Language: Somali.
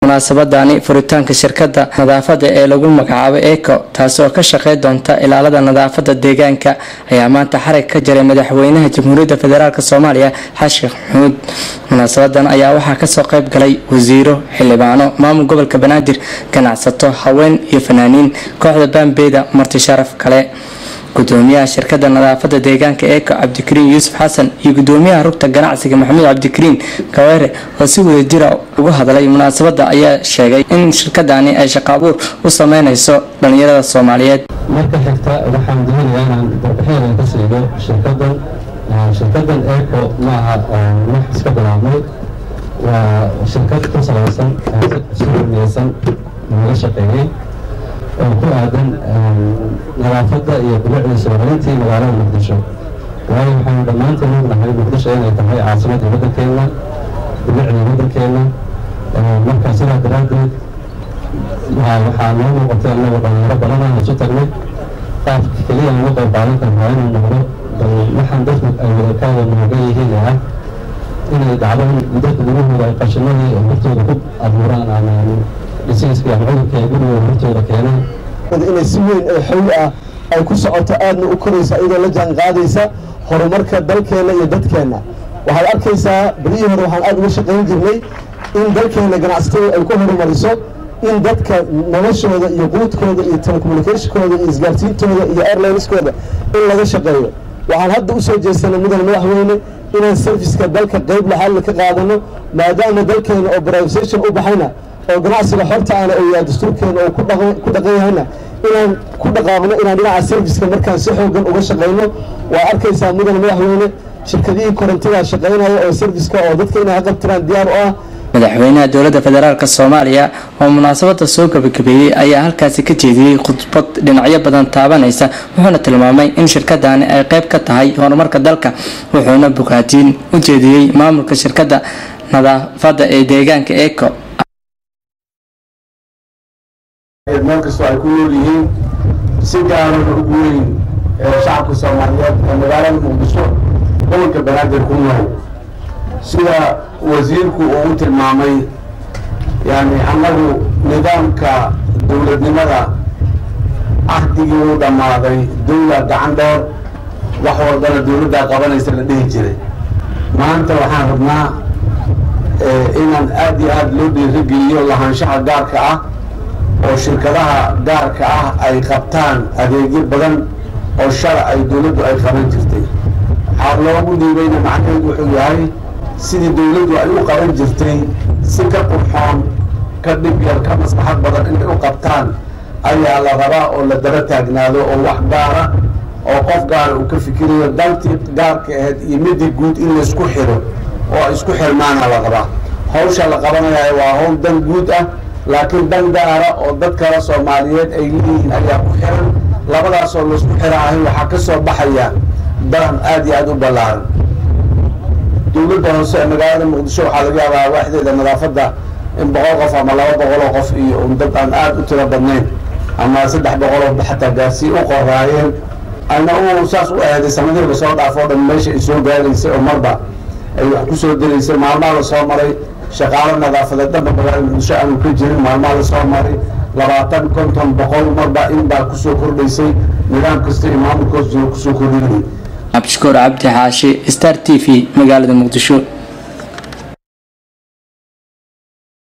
munaasabadani furitaanka shirkada nadaafada ee lagu magacaabo eco taasi oo ka shaqey doonta ilaalada nadaafada deegaanka ayaa maanta xarig ka jaray madaxweynaha jamhuuriyadda federaalk soomaaliya xashikh maxamuud munaasabadan ayaa waxaa kasoo qeyb galay wasiiro xildhibaano maamul gobolka banaadir ganacsato haween iyo fanaaniin kooxda baambeyda marti sharaf kale gudoomiyaha shirkada nadaafada deegaanka eeko cabdikariin yuusuf xasan iyo gudoomiyaha rugta ganacsiga maxamuud cabdikariin kaweere oo si wada jira uga hadlay munaasabada ayaa sheegay in shirkadani ay shaqo abuur u sameyneyso dhalinyarada soomaaliyeed marka xigta waxaan doonayaa inaan warbixin ka siigo shirkadan shirkadan eco maaha wax iska bilaabmay waa shirkad ku salaysan si hormeysan laga shaqeeyey oo ku aadan nadaafadda iyo bilicda soomalintii magaalada muqdisho waayo waxaanu dhammaanteen ognahay muqdisho inay tahay caasimadda waddankeena bilicda waddankeena marka sidaa daraaddeed waxaa noo muuqatay annaga dhalinyaro badan aan isu tagnay qaafka keliya aan uga qayb qaadan karnaa inuu noqdo bal waxaan dadku ay wadakaada nooga yihiin ah inay dhacdo in dadka gurahooda ay qashinadii hortooda ku abuuraan ama dhisiiska ama cudurka ay gurigooda hortooda keenaan inay si weyn ee xawi ah ay ku socoto aadna u koraysa iyadoo la jaan qaadaysa horumarka dalkeenna iyo dadkeenna waxaad arkaysaa berihii hore waxaan aada uga shaqayn jirnay in dalkeenna ganacsatada ay ku horumariso in dadka noloshooda iyo quudkooda iyo telecommunicationkooda iyo isgaarsiintooda iyo airlineskooda in laga shaqeeyo waxaan hadda usoo jeesanay mudan madaxweyne inaan serviska dalka qeyb laxaadla ka qaadano maadaama dalkeena oo privatisation u baxayna oo ganacsiga xorta ana oo yahay dastuurkeena oo ku dhaqan yahayna inaan ku dhaqaaqno inaan dhinaca serviska markaan si xoogan uga shaqayno waa arkaysaa mudan madaxweyne shirkadihii korontada shaqaynaya oo serviska oo dadka inay haqabtiraan diyaar u ah madaxweynaha dowladda federaalk soomaaliya oo munaasabada soo gabagabeeyey ayaa halkaasi ka jeediyey khudbad dhinacyo badan taabanaysa wuxuuna tilmaamay in shirkadani ay qeyb ka tahay horumarka dalka wuxuuna bogaadiin u jeediyey maamulka shirkada nadaafada ee deegaanka eco meel kastoo ay ku nool yihiin si gaarana ugu weyn ee shacabka soomaaliyeed ee magaalada muqdisho gobolka banaadir ku nool sida wasiirku uu u tilmaamay yani annagu nidaamka dowladnimada cahdigii uu dhammaaday dowla gacan dheer wax walbana dowladdaa qabanaysa la dhihi jiray maanta waxaan rabnaa inaan aad iyo aad loo dhiirigeliyo lahaanshaha gaarka ah oo shirkadaha gaarka ah ay qabtaan adeegyo badan oo shar ay dowladdu ay qaban jirtay waxaa loogu dhiibayna macnaheedu wuxuu yahay sidii dowladdu ay u qaban jirtay si ka qurxoon ka dhib yar ka maslaxad badan inay u qabtaan ayaa la rabaa oo la daba taagnaado oo wax gaara oo qof gaara uu ka fikirayo dantii gaarka ahayd iyo midii guud in laysku xiro oo isku xirmaana la rabaa hawsha la qabanaya waa hawl dan guud ah laakiin dan gaara oo dad kale soomaaliyeed ay leeyihiin ayaa ku xiran labadaasoo laysku xiraahay waxaa ka soo baxaya daran aad iyo aada u ballaaran dowladda hoose ee magaalada muqdisho waxaa laga yaabaa waaxdeeda nadaafadda in boqol qof ama laba boqoloo qof iyo un dad aan aada u tiro badnayn ama saddex boqoloo xataa gaarsii u qoraayeen ayna u saas u aheeday sanadihiiba soo dhaafoo dhan meesha ay soo gaaraysay oo marba ay wax ku soo daraysay maalmaha la soo maray shaqaalo nadaafadeed dhanba magaalada muqdisho aanu ka jirin maalmaha la soo maray labaatan konton boqol marba in baa kusoo kordhaysay nidaam kasta iyo maamulkoos kusoo kordhinayay cabdishakuur cabdi xaashi star t v magaalada muqdisho